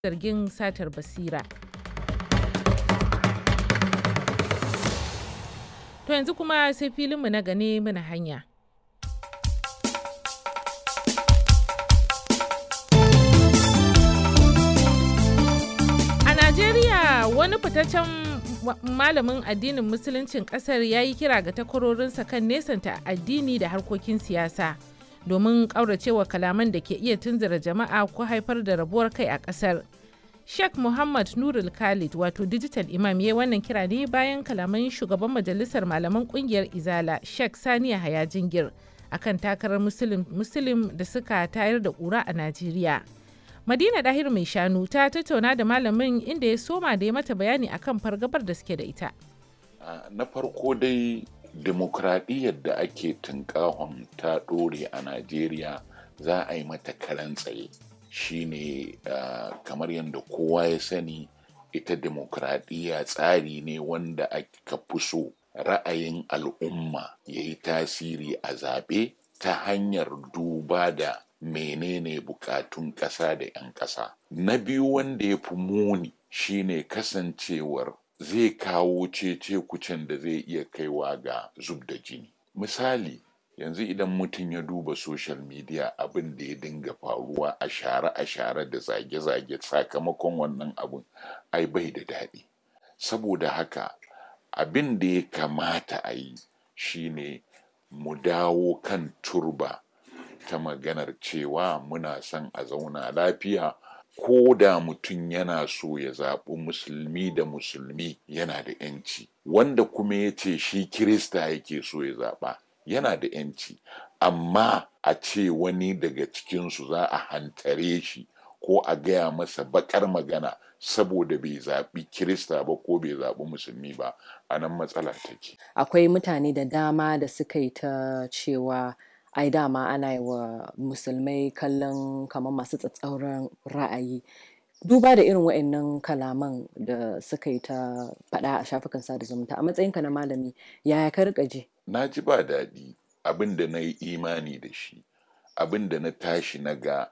zargin satar basira. To yanzu kuma sai filinmu na gane mana hanya. A Najeriya wani fitaccen malamin addinin musuluncin kasar ya yi kira ga takwarorinsa kan nesanta addini da harkokin siyasa domin ƙauracewa kalaman da ke iya tunzura jama'a ko haifar da rabuwar kai a ƙasar. Sheikh Muhammad Nurul Khalid wato digital imam ya wannan kira ne bayan kalaman shugaban majalisar malaman kungiyar Izala Sheikh Saniya Haya Jingir akan takarar Muslim da suka tayar da ƙura a Najeriya. Madina Dahir mai shanu ta tattauna da malamin inda ya soma da ya mata bayani akan fargabar da suke da ita. Na farko dai demokradiyyar da ake tunkahon ta ɗore a Najeriya za a yi mata karan tsaye. shine uh, kamar yadda kowa ya sani ita demokradiyya tsari ne wanda aka fi so ra'ayin al'umma ya yi tasiri a zaɓe ta hanyar duba da menene bukatun ƙasa da 'yan ƙasa na biyu wanda ya fi muni shine kasancewar zai kawo cece kucin da zai iya kaiwa ga zub da jini misali yanzu idan mutum ya duba social media abin da ya dinga faruwa a share a share da zage-zage sakamakon wannan abin ai bai da daɗi saboda haka abin da ya kamata a yi shine mu dawo kan turba ta maganar cewa muna son a zauna lafiya ko da mutum yana so ya zaɓi musulmi da musulmi yana da 'yanci wanda kuma ya ce shi kirista yake so ya zaɓa yana da yanci amma a ce wani daga cikinsu za a hantare shi ko a gaya masa bakar magana saboda bai zaɓi kirista ba ko bai zaɓi musulmi ba a nan matsala take akwai mutane da dama da suka yi ta cewa ai dama ana yi wa musulmai kallon kamar masu tsatsauran ra'ayi duba da irin wa'annan kalaman da suka yi ta faɗa a shafukan sada zumunta a matsayinka na malami yaya ka rika ji na ji ba daɗi abin da na yi imani da shi abin da na tashi na ga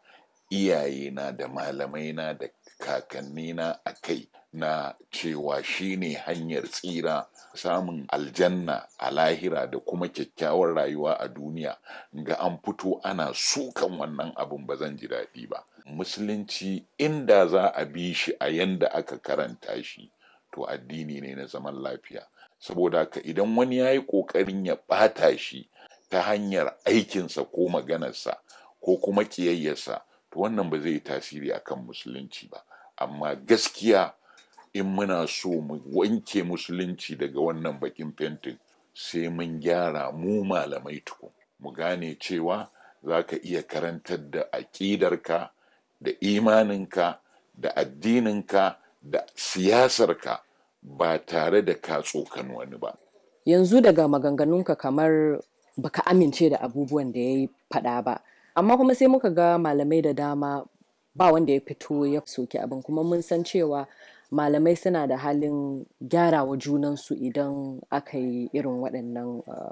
iyayena da malamaina da kakannina a kai na cewa shi ne hanyar tsira samun aljanna a lahira da kuma kyakkyawar rayuwa a duniya ga an fito ana sukan wannan abin ba zan ji daɗi ba musulunci inda za a bi shi a yanda aka karanta shi to addini ne na zaman lafiya saboda haka idan wani ya yi ƙoƙarin ya ɓata shi ta hanyar aikinsa ko maganarsa ko kuma ƙiyayyarsa to wannan ba zai yi tasiri akan musulunci ba amma gaskiya in muna so mu wanke musulunci daga wannan bakin fentin sai mun gyara mu malamai tukun mu gane cewa za ka iya karantar da aƙidarka da imaninka da addininka da siyasarka ba tare da ka tsokan wani ba. Yanzu daga maganganunka kamar baka amince da abubuwan da ya yi faɗa ba. Amma kuma sai muka ga malamai da dama ba wanda ya fito ya soki abin kuma mun san cewa malamai suna da halin gyarawa junansu idan aka yi irin waɗannan uh,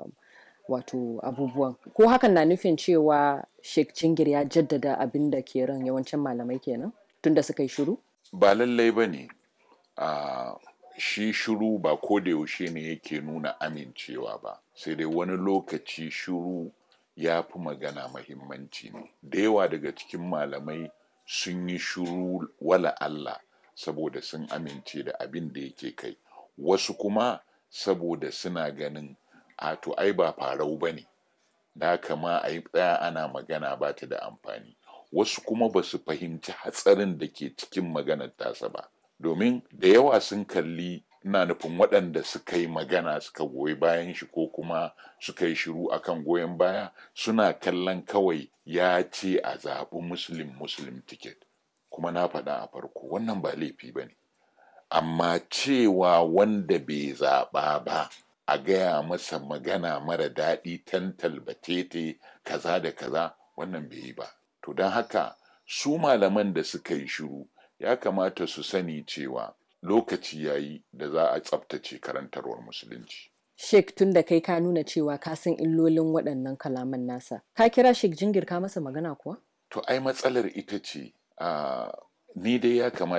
wato abubuwan. Ko hakan na nufin cewa Sheikh Cingir ya jaddada abin da ke ran yawancin malamai kenan tunda suka yi shiru? Ba lallai ba ne. Uh, shi shiru ba ko da yaushe ne yake nuna amincewa ba sai dai wani lokaci shiru ya fi magana mahimmanci ne da yawa daga cikin malamai sun yi shiru wala Allah saboda sun amince da abin da yake kai wasu kuma saboda suna ganin a to ai ba farau ba ne da kama a yi tsaya ana magana ba ta da amfani wasu kuma ba su fahimci hatsarin da ke cikin maganar tasa ba domin da yawa sun kalli ina nufin waɗanda suka yi magana suka goyi bayan shi ko kuma suka yi shiru akan goyon baya suna kallon kawai ya ce a zaɓi muslim muslim ticket kuma na faɗa a farko wannan ba laifi ba ne amma cewa wanda bai zaɓa ba a gaya masa magana mara daɗi tantal batete kaza da kaza wannan bai yi ba to don haka su malaman da suka yi shiru ya kamata su sani cewa lokaci ya yi da za a tsabtace karantarwar musulunci. Sheikh tun da kai ka nuna cewa ka san illolin waɗannan kalaman nasa. Ka kira Sheikh Jingir ka masa magana kuwa? To ai matsalar ita ce a ni dai ya kamata